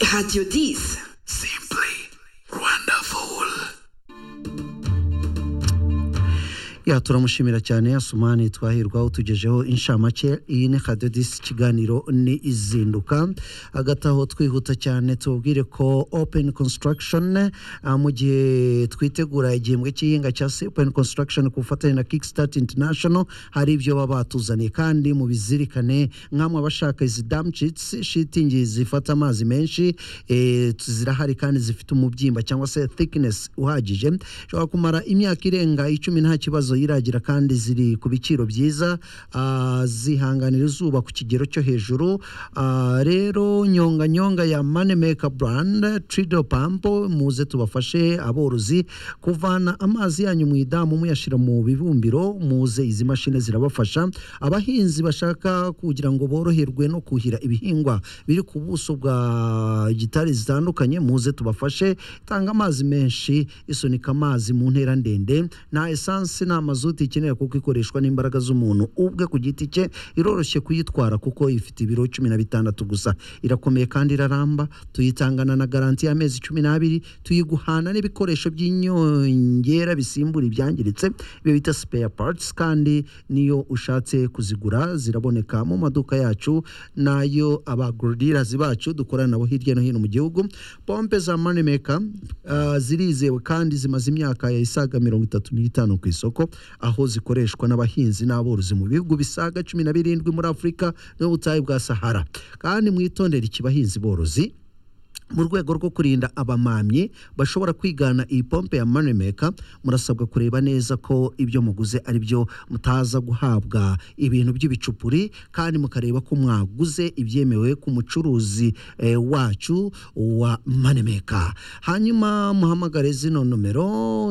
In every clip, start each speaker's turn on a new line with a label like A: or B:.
A: had you this?
B: Simply wonderful.
C: ya turamushimira cyane yasumani twahirwa utugejeho inshamake iyi ni kadodisi ikiganiro ni izinduka hagati aho twihuta cyane tubwire ko open construction ah, mu gihe twitegura igihembwe cy'ihinga cya se open construction ku bufatanye na kickstart international hari ibyo baba batuzaniye kandi mubizirikane nk'amwe abashaka izi damchits shitingi zifata amazi menshi eh, zirahari kandi zifite umubyimba cyangwa se thickness uhagije ushobora kumara imyaka irenga icumi nta kibazo yiragira kandi ziri ku biciro byiza ah, zihanganira izuba ku kigero cyo hejuru Ah, rero nyonga nyonga ya money maker brand trido pampo muze tubafashe aborozi kuvana amazi yanyu mu idamu muyashyira mu bibumbiro muze izi mashini zirabafasha abahinzi bashaka kugira ngo boroherwe no kuhira ibihingwa biri ku buso bwa gitari zitandukanye muze tubafashe tanga amazi menshi isunika amazi mu ntera ndende nta esansi nta mazuti ikenera kuko ikoreshwa n'imbaraga z'umuntu ubwe ku giti cye iroroshye kuyitwara kuko ifite ibiro cumi na bitandatu gusa irakomeye kandi iraramba tuyitangana na garanti y'amezi cumi n'abiri tuyiguhana n'ibikoresho by'inyongera bisimbura ibyangiritse ibyo bita spare parts kandi niyo ushatse kuzigura ziraboneka mu maduka yacu nayo abagurirazi bacu dukorana nabo hirya no hino mu gihugu pompe za manimeka zirizewe kandi zimaze imyaka isaga mirongo itatu n'itanu ku isoko aho zikoreshwa n'abahinzi n'aborozi mu bihugu bisaga cumi na birindwi muri afurika n'ubutayu bwa sahara kandi mwitondere ikibahinzi borozi mu rwego rwo kurinda abamamyi bashobora kwigana iyi pompe ya manimeka murasabwa kureba neza ko ibyo muguze ari byo mutaza guhabwa ibintu by'ibicupuri kandi mukareba ko mwaguze ibyemewe ku mucuruzi eh, wacu wa manimeka hanyuma muhamagare zino nomero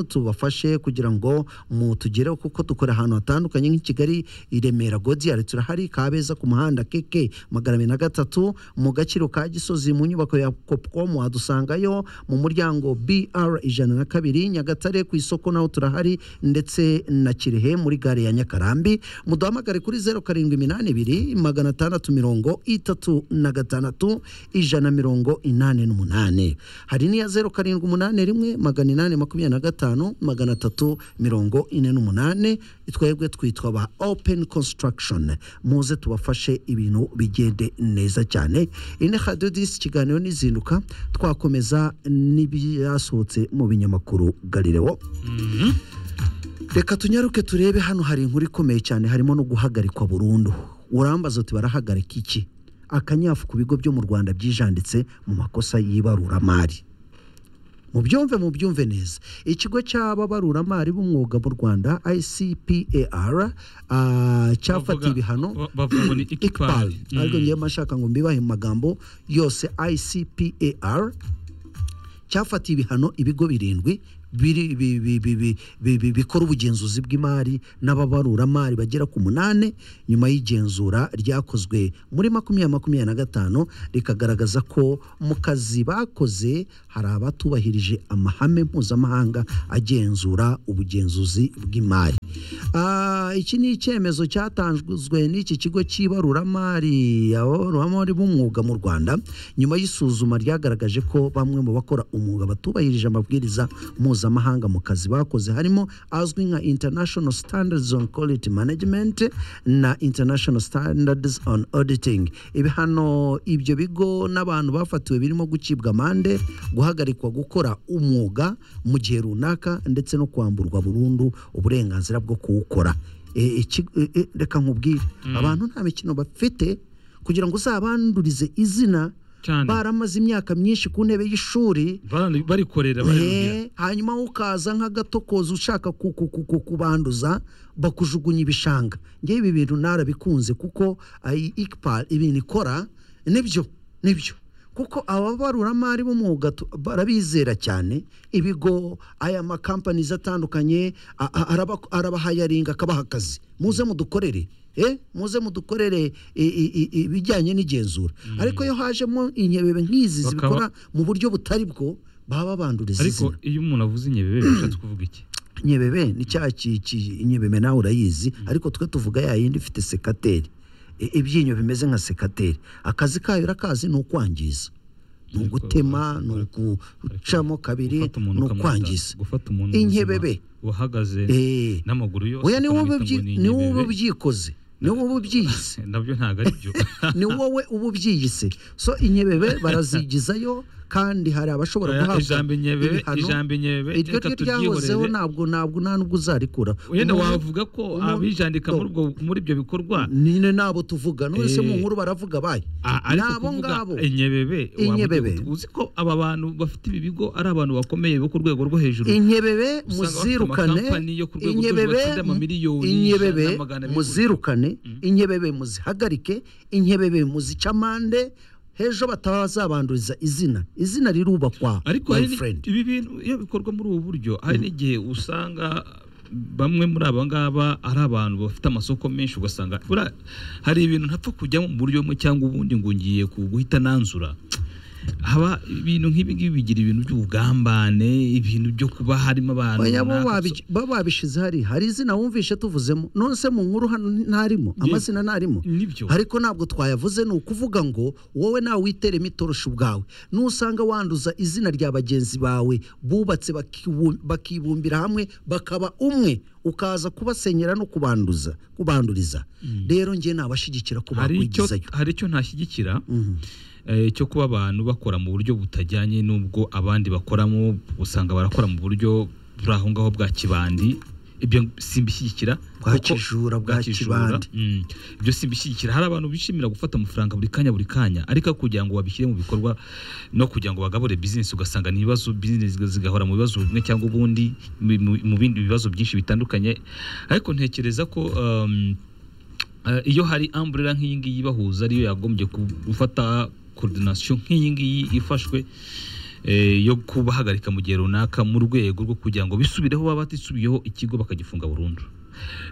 C: tubafashe kugira ngo mutugereho kuko dukora ahantu hatandukanye nk'i kigali i remera godiyari turahari kabeza ku muhanda keke magana abiri na gatatu mu gaciro ka gisozi mu nyubako ya kopcom wadusangayo mu muryango br ijana na kabiri nyagatare ku isoko naho turahari ndetse na kirehe muri gare ya nyakarambi muduhamagare kuri zeru karindwi iminani ibiri magana atandatu mirongo itatu na gatandatu ijana mirongo inani n'umunani hari n'iya zeru karindwi umunani rimwe magana inani makumyabiri na gatanu magana atatu mirongo ine n'umunani twebwe twitwa ba open construction muze tubafashe ibintu bigende neza cyane ine hadodisi ikiganiro n'izinduka twakomeza n'ibyasohotse mu binyamakuru garireo reka tunyaruke turebe hano hari inkuru ikomeye cyane harimo no guhagarikwa burundu urambaza uti barahagarika iki akanyafu ku bigo byo mu rwanda byijanditse mu makosa y'ibaruramari mubyumve mubyumve neza ikigo cy'ababaruramari b'umwuga mu rwanda icpar ah, cyafatiye ibihano
D: bavuga ni
C: ikipal
D: ikipari
C: ariko ngewe mba nshaka ngo mbibahe mu magambo yose icpar cyafatiye ibihano ibigo birindwi biri- bi- bi- bi- bi- bi- bi- bikora ubugenzuzi bw'imari n'ababaruramari bagera ku munani nyuma y'igenzura ryakozwe muri makumyabiri makumyabiri na gatanu rikagaragaza ko mu kazi bakoze hari abatubahirije amahame mpuzamahanga agenzura ubugenzuzi bw'imari Ah, iki ni icyemezo cyatanzwe n'iki kigo cy'ibaruramari ababaruramari b'umwuga mu rwanda nyuma y'isuzuma ryagaragaje ko bamwe mu bakora umwuga batubahirije amabwiriza mpuzamahanga mu kazi bakoze harimo azwi nka international standards on quality management na international standards on auditing ibihano ibyo bigo n'abantu bafatiwe birimo gucibwa amande guhagarikwa gukora umwuga mu gihe runaka ndetse no kwamburwa burundu uburenganzira bwo kuwukora E, iki- e, e, reka nkubwire abantu nta mikino bafite kugira ngo uzabandurize izina
D: cyane
C: baramaze imyaka myinshi ku ntebe y'ishuri
D: Barandi- barikorera bararubwira
C: Eh, hanyuma ukaza nk'agatokoza ushaka ku- ku- ku- ku- kubanduza bakujugunya ibishanga ngewe ibi bintu narabikunze kuko ayi ikipari ibintu ikora nibyo nibyo kuko ababaruramari b'umwuga tu- barabizera cyane ibigo aya makampanizi atandukanye a- a- araba- arabahayaringa akabaha akazi muze mudukorere eh, muze mudukorere i- i- i- ibijyanye n'igenzura ariko iyo hajemo inkebebe nk'izi
D: Bakaba-
C: zibikora mu buryo butari bwo baba banduriza
D: ariko
C: izina
D: iyo umuntu avuze inyebebe bishatse kuvuga iki
C: nyebebe ni cya ki- ki- inyebebe nawe urayizi ariko twe tuvuga ya yindi ifite sekateri I- ibyinyo bimeze nka sekateri akazi kayo urakazi ni ukwangiza ni ugutema ni ugucamo kabiri
D: gufata umuntu
C: ni
D: ukamwita-
C: ukwangiza
D: gufata umuntu
C: Inkebebe.
D: muzima, uhagaze
C: Eh.
D: n'amaguru yose
C: oya ni wowe
D: ukamwita ngo
C: ubyi-
D: ni
C: ni wowe
D: inkebebe.
C: ubyikoze ni wowe ubyiyise
D: nabyo ntabwo ari byo
C: ni wowe uba ubyiyise so inkebebe barazigizayo kandi hari abashobora
D: Oya,
C: guhabwa
D: ijambo inkebebe,
C: ibihano.
D: ijambo inkebebe,
C: iryo
D: reka
C: ryo ryahozeho
D: turyihorere.
C: ntabwo ntabwo nta nubwo uzarikura
D: wenda
C: Umuntu-
D: wavuga ko
C: umuntu-
D: abijandika muri ubwo- muri ibyo bikorwa
C: nyine nabo tuvugana wese mu
D: Eh.
C: nkuru baravuga bayi
D: A- ariko
C: nabo
D: kuvuga
C: ngabo
D: inyebebe waba
C: Inyebebe.
D: ugiye- uzi ko aba bantu bafite ibi bigo ari abantu bakomeye bo ku rwego rwo hejuru
C: inkebebe
D: bafite
C: muzirukane
D: amakampani yo ku rwego
C: inkebebe
D: rw'ijana n'amamiliyoni,
C: inkebebe
D: ijana na magana abiri
C: muzirukane inkebebe muzihagarike inkebebe muzica amande hejo batazabanduriza izina izina rirubakwa
D: ariko hari ni-
C: boyfriend
D: ibi bintu iyo bikorwa muri ubu buryo hari n'igihe usanga bamwe muri aba ngaba ari abantu bafite amasoko menshi ugasanga buriya hari ibintu ntapfa kujyamo mu buryo bumwe cyangwa ubundi ngo ngiye ku- guhita nanzura haba ibintu nk'ibi ngibi bigira ibintu by'ubugambane ibintu byo kuba harimo abantu
C: Oya, bo
D: runaka.
C: babi- bo babishize hari hari izina wumvishe tuvuzemo none se mu nkuru hano ntarimo amazina ntarimo
D: Nibyo.
C: ariko ntabwo twayavuze ni ukuvuga ngo wowe nawe witeremo itoroshi ubwawe nusanga wanduza izina rya bagenzi bawe bubatse bakibu- bakibumbira hamwe bakaba umwe ukaza kubasenyera no kubanduza kubanduriza rero njye nabashyigikira kuba
D: hari icyo
C: wakwigizayo
D: hari icyo ntashyigikira eh, cyo kuba abantu bakora mu buryo butajyanye n'ubwo abandi bakoramo usanga barakora mu buryo buri aho ngaho bwa kibandi ibyo simbishyigikira
C: Bwa
D: kuko-
C: kijura, bwa
D: kijura,
C: kibandi.
D: mm, ibyo simbishyigikira hari abantu bishimira gufata amafaranga buri kanya buri kanya ariko kugira ngo babishyire mu bikorwa no kugira ngo bagabure bizinesi ugasanga ni ibibazo bizinesi zigahora mu bibazo bimwe cyangwa ubundi mu- mu mu bindi bibazo byinshi bitandukanye ariko ntekereza ko um, Eh, iyo hari amburera nk'iyi ngiyi ibahuza ariyo yagombye ku- gufata koordinasiyo nk'iyi ngiyi ifashwe eh, yo kubahagarika mu gihe runaka mu rwego rwo kugira ngo bisubireho baba batisubiyeho ikigo bakagifunga burundu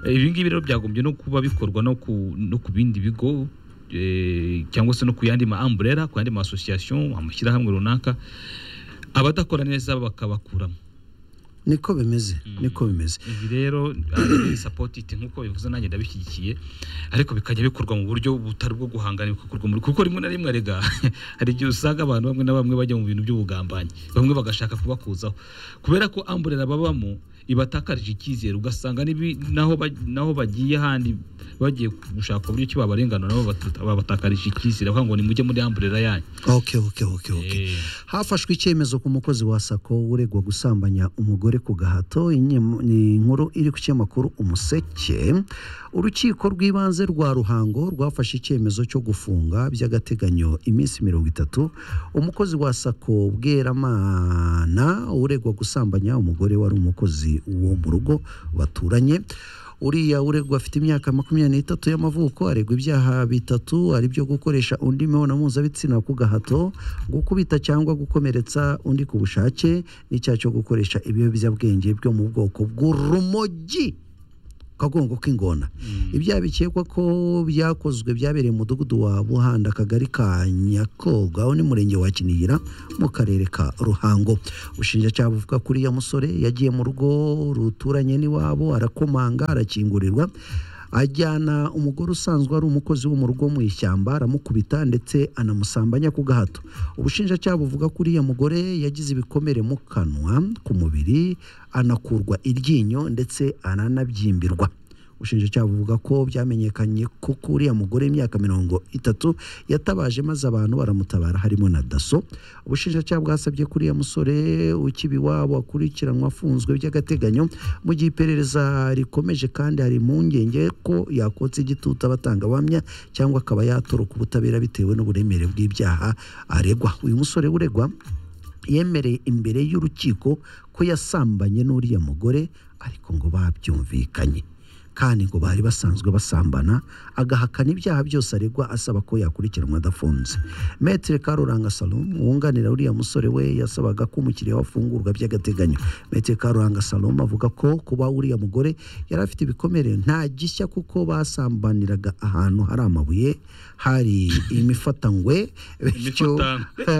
D: Eh, ibi ngibi rero byagombye no kuba bikorwa no ku, no ku bindi bigo eh, cyangwa se no ku yandi ma amburera ku yandi ma association amashyirahamwe runaka abadakora neza bakabakuramo
C: niko bimeze niko bimeze
D: ibi rero sapoti iti nk'uko bivuze nanjye ndabishyigikiye ariko bikajya bikorwa mu buryo butari bwo guhangana bigakorwa muri kuko rimwe na rimwe rega hari igihe usanga abantu bamwe na bamwe bajya mu bintu by'ubugambanyi bamwe bagashaka kubakuzaho kubera ko amburera babamo ibatakarije icyizere ugasanga n'ibi- naho ba- naho bagiye handi bagiye gushaka uburyo ki babarengana nabo bata- babatakarije icyizere bavuga ngo nimujye muri amburera yanyu
C: okay, okay, okay, okay. hafashwe icyemezo ku mukozi wa sako uregwa gusambanya umugore ku gahato Inye- ni inkuru iri ku kinyamakuru umuseke urukiko rw'ibanze rwa ruhango rwafashe icyemezo cyo gufunga by'agateganyo iminsi mirongo itatu umukozi wa sako bweramana uregwa gusambanya umugore wari umukozi wo mu rugo baturanye uriya uregwa afite imyaka makumyabiri n'itatu y'amavuko aregwa ibyaha bitatu ari byo gukoresha undi mibonano mpuzabitsina ku gahato gukubita cyangwa gukomeretsa undi ku bushake n'icyaha cyo gukoresha ibiyobyabwenge byo mu bwoko bw'urumogi kagongo k'ingona ibyaha bikekwa ko byakozwe byabereye mu mudugudu wa buhanda akagari ka nyakoga aho ni murenge wa kinihira mu karere ka ruhango ubushinjacyaha buvuga ko uriya musore yagiye mu rugo ruturanye n'iwabo arakomanga arakingurirwa ajyana umugore usanzwe ari umukozi wo mu rugo mu ishyamba aramukubita ndetse anamusambanya ku gahato ubushinjacyaha buvuga ko uriya mugore yagize ibikomere mu kanwa ku mubiri anakurwa iryinyo ndetse aranabyimbirwa ubushinjacyaha buvuga ko byamenyekanye kuko uriya mugore w'imyaka mirongo itatu yatabaje maze abantu baramutabara harimo na daso ubushinjacyaha bwasabye ko uriya musore ukiba iwabo akurikiranwa afunzwe by'agateganyo mu gihe iperereza rikomeje kandi hari impungenge ko yakotsa igitutu abatanga abahamya cyangwa akaba yatoroka ubutabera bitewe n'uburemere bw'ibyaha aregwa uyu musore uregwa yemereye imbere y'urukiko ko yasambanye n'uriya mugore ariko ngo babyumvikanye kandi ngo bari basanzwe basambana agahakana ibyaha byose aregwa asaba ko yakurikiranwa adafunze metere karuranga salomu wunganira uriya musore we yasabaga ko umukiriya we afungurwa by'agateganyo metere karuranga salomu avuga ko kuba uriya mugore yari afite ibikomere nta gishya kuko basambaniraga ahantu hari amabuye hari imifatangwe bityo
D: Imifatangwe.